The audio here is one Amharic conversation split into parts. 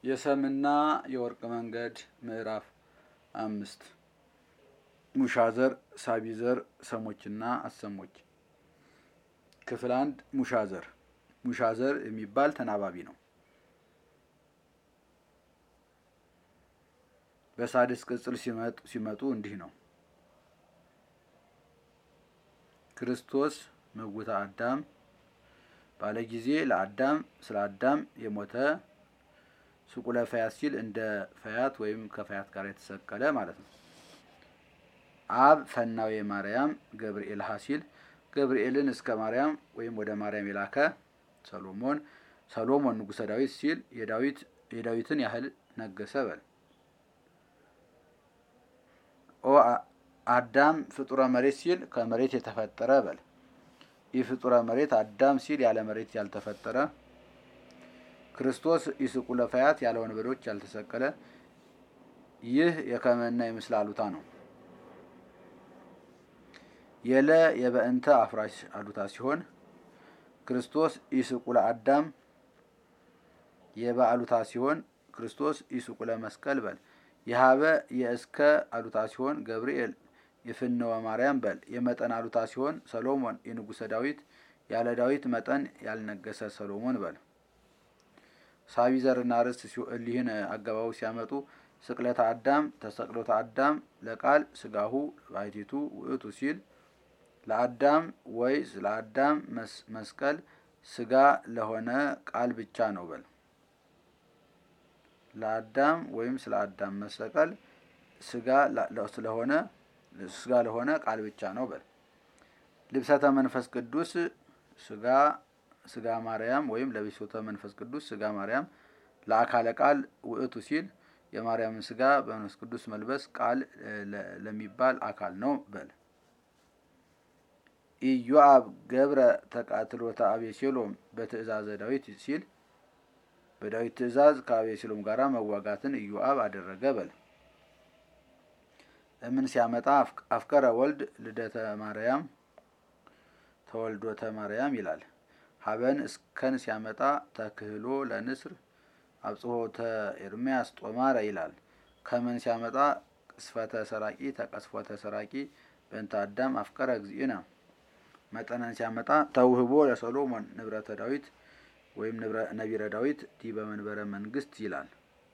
የሰምና የወርቅ መንገድ ምዕራፍ አምስት ሙሻዘር፣ ሳቢዘር፣ ሰሞችና አሰሞች። ክፍል አንድ ሙሻዘር። ሙሻዘር የሚባል ተናባቢ ነው። በሳድስ ቅጽል ሲመጡ እንዲህ ነው። ክርስቶስ ምውተ አዳም ባለ ጊዜ ለአዳም ስለ አዳም የሞተ ስቁለ ፈያት ሲል እንደ ፈያት ወይም ከፈያት ጋር የተሰቀለ ማለት ነው። አብ ፈናዌ ማርያም ገብርኤል ሀ ሲል ገብርኤልን እስከ ማርያም ወይም ወደ ማርያም የላከ ሰሎሞን ሰሎሞን ንጉሰ ዳዊት ሲል የዳዊት የዳዊትን ያህል ነገሰ በል። ኦ አዳም ፍጡረ መሬት ሲል ከመሬት የተፈጠረ በል። ይህ ፍጡረ መሬት አዳም ሲል ያለ መሬት ያልተፈጠረ ክርስቶስ ኢስቁለ ፈያት ያለ ወንበዶች ያልተሰቀለ ይህ የከመና የምስል አሉታ ነው። የለ የበእንተ አፍራሽ አሉታ ሲሆን ክርስቶስ ኢስቁለ አዳም የበአሉታ ሲሆን ክርስቶስ ኢስቁለ መስቀል በል። የሀበ የእስከ አሉታ ሲሆን ገብርኤል የፍነወ ማርያም በል። የመጠን አሉታ ሲሆን ሰሎሞን የንጉሰ ዳዊት ያለ ዳዊት መጠን ያልነገሰ ሰሎሞን በል። ሳቢ ዘርና ርስት እሊህን አገባቡ ሲያመጡ ስቅለተ አዳም ተሰቅሎተ አዳም ለቃል ስጋሁ ባሕቲቱ ውእቱ ሲል ለአዳም ወይ ለአዳም መስቀል ስጋ ለሆነ ቃል ብቻ ነው በል። ለአዳም ወይም ስለ አዳም መሰቀል ስጋ ስለሆነ ስጋ ለሆነ ቃል ብቻ ነው በል። ልብሰተ መንፈስ ቅዱስ ስጋ ስጋ ማርያም ወይም ለብሶተ መንፈስ ቅዱስ ስጋ ማርያም ለአካለ ቃል ውእቱ ሲል የማርያምን ስጋ በመንፈስ ቅዱስ መልበስ ቃል ለሚባል አካል ነው በል። ኢዮአብ ገብረ ተቃትሎተ አቤሴሎም በትእዛዘ ዳዊት ሲል በዳዊት ትእዛዝ ከአቤሴሎም ጋር መዋጋትን ኢዮአብ አደረገ በል። እምን ሲያመጣ አፍቀረ ወልድ ልደተ ማርያም ተወልዶተ ማርያም ይላል። ሀበን እስከን ሲያመጣ ተክህሎ ለንስር አብጽሖተ ኤርምያስ ጦማረ ይላል። ከመን ሲያመጣ ቅስፈተ ሰራቂ ተቀስፎተ ሰራቂ በእንተ አዳም አፍቀረ እግዚእነ። መጠነን ሲያመጣ ተውህቦ ለሰሎሞን ንብረተ ዳዊት ወይም ነቢረ ዳዊት ዲበ መንበረ መንግስት ይላል።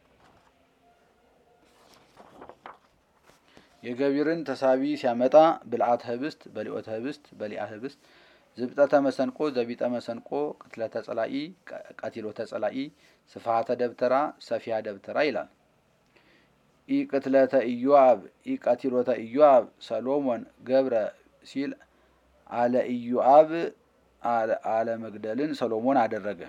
የገቢርን ተሳቢ ሲያመጣ ብልዓተ ህብስት በሊኦተ ህብስት በሊአ ህብስት ዝብጠተ መሰንቆ ዘቢጠ መሰንቆ ቅትለተ ጸላኢ ቀቲሎተ ጸላኢ ስፍሃተ ደብተራ ሰፊሃ ደብተራ ይላል። ኢ ቅትለተ ኢዮአብ ኢ ቀቲሎተ ኢዮአብ ሰሎሞን ገብረ ሲል አለ ኢዮአብ አለ መግደልን ሰሎሞን አደረገ።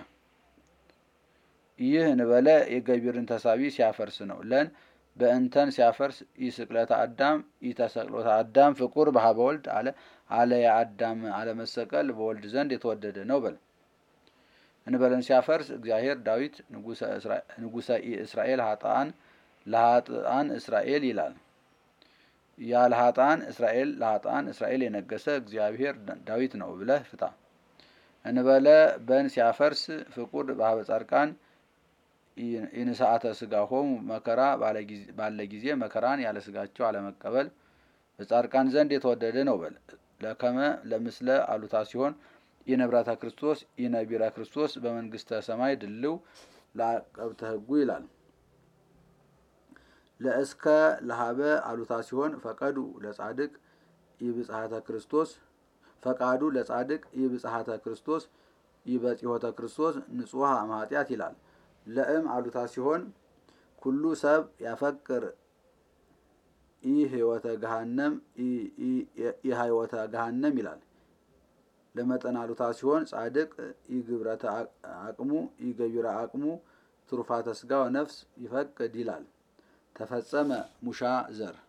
ይህ እንበለ የገቢርን ተሳቢ ሲያፈርስ ነው። ለን በእንተን ሲያፈርስ ኢስቅለተ አዳም ኢተሰቅሎተ አዳም ፍቁር በሀበ ወልድ አለ አለ የአዳም አለመሰቀል በወልድ ዘንድ የተወደደ ነው በል። እንበለን ሲያፈርስ እግዚአብሔር ዳዊት ንጉሰ እስራኤል ሀጣን ለሀጣን እስራኤል ይላል። ያለ ሀጣን እስራኤል ለሀጣን እስራኤል የነገሰ እግዚአብሔር ዳዊት ነው ብለህ ፍታ። እንበለ በን ሲያፈርስ ፍቁር በሀበ ጻድቃን ኢንስአተ ስጋሆሙ መከራ ባለ ጊዜ መከራን ያለ ስጋቸው አለመቀበል በጻድቃን ዘንድ የተወደደ ነው በል። ለከመ ለምስለ አሉታ ሲሆን ኢነብራተ ክርስቶስ ኢነቢረ ክርስቶስ በመንግስተ ሰማይ ድልው ለአቀብተ ሕጉ ይላል። ለእስከ ለሀበ አሉታ ሲሆን ፈቀዱ ለጻድቅ ኢብጽሐተ ክርስቶስ ፈቃዱ ለጻድቅ ኢብጽሐተ ክርስቶስ ኢበጺሖተ ክርስቶስ ንጹሐ እምኃጢአት ይላል። ለእም አሉታ ሲሆን ኩሉ ሰብ ያፈቅር ኢ ህይወተ ገሃነም ኢ ህይወተ ገሃነም ይላል። ለመጠን አሉታ ሲሆን ጻድቅ ኢ ግብረተ አቅሙ ኢ ገቢረ አቅሙ ትሩፋተ ስጋ ወነፍስ ይፈቅድ ይላል። ተፈጸመ ሙሻ ዘር